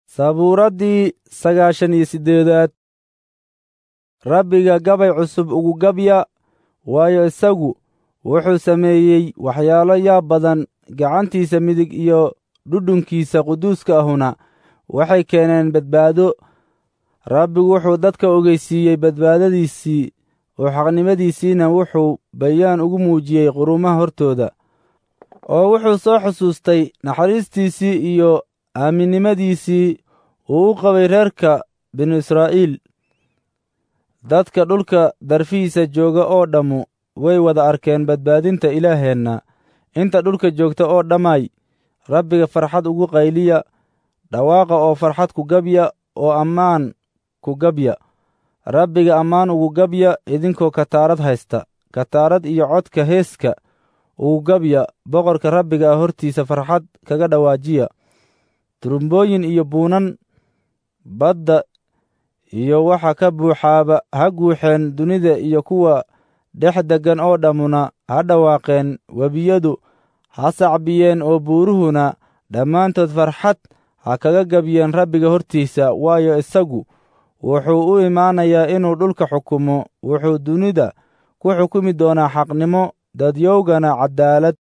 sabuuraddii sagaashan iyo siddeedaad rabbiga gabay cusub ugu gabya waayo isagu wuxuu sameeyey waxyaalo yaab badan gacantiisa midig iyo dhudhunkiisa quduuska ahuna waxay keeneen badbaado rabbigu wuxuu dadka ogeysiiyey badbaadadiisii oo xaqnimadiisiina wuxuu bayaan ugu muujiyey qurumaha hortooda oo wuxuu soo xusuustay naxariistiisii iyo aaminnimadiisii uu u qabay reerka binu israa'iil dadka dhulka darfihiisa jooga oo dhammu way wada arkeen badbaadinta ilaaheenna inta dhulka joogta oo dhammay rabbiga farxad ugu qayliya dhawaaqa oo farxad ku gabya oo ammaan ku gabya rabbiga ammaan ugu gabya idinkoo kataarad haysta kataarad iyo codka heeska ugu gabya boqorka rabbiga ah hortiisa farxad kaga dhawaajiya turumbooyin iyo buunan badda iyo waxa ka buuxaaba ha guuxeen dunida iyo kuwa dhex deggan oo dhammuna ha dhawaaqeen webiyadu ha sacbiyeen oo buuruhuna dhammaantood farxad ha kaga gabyeen rabbiga hortiisa waayo isagu wuxuu u imaanayaa inuu dhulka xukumo wuxuu dunida ku xukumi doonaa xaqnimo dadyowgana caddaalad